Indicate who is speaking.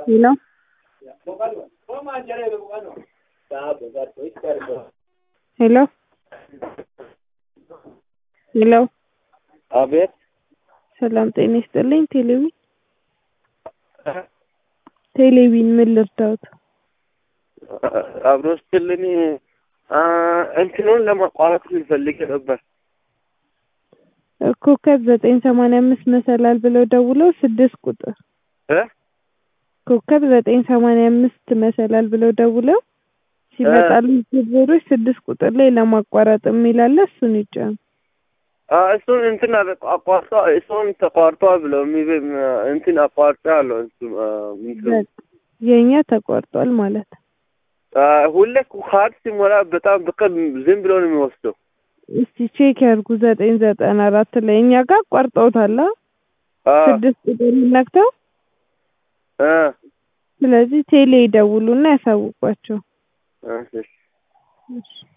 Speaker 1: ሄሎ ሄሎ ሄሎ
Speaker 2: አቤት
Speaker 1: ሰላም ጤና ይስጥልኝ። ቴሌቪ ቴሌቪን ምን ልርዳዎት?
Speaker 2: አብሮ ስትልኝ እንትኑን ለማቋረጥ ልፈልግ ነበር።
Speaker 1: ኮከብ ዘጠኝ ሰማንያ አምስት መሰላል ብለው ደውለው ስድስት ቁጥር
Speaker 2: እ
Speaker 1: ኮከብ ዘጠኝ ሰማንያ አምስት መሰላል ብለው ደውለው ሲመጣሉ ዝርዝሮች ስድስት ቁጥር ላይ ለማቋረጥ የሚላለ እሱን ይጫኑ።
Speaker 2: እሱን እንትን አቋርጦ እሱን ተቋርጧል ብለው የሚብ እንትን አቋርጦ ያለው እንትን እንትኑ
Speaker 1: የእኛ ተቋርጧል ማለት ነው።
Speaker 2: ሁሌ ካርድ ሲሞላ በጣም በቀን ዝም ብሎ ነው የሚወስደው።
Speaker 1: እስቲ ቼክ ያድርጉ ዘጠኝ ዘጠና አራት ላይ እኛ ጋር አቋርጠውታል። ስድስት ቁጥር ነክተው
Speaker 2: እ
Speaker 1: ስለዚህ ቴሌ ይደውሉና ያሳውቋቸው።
Speaker 2: እሺ
Speaker 1: እሺ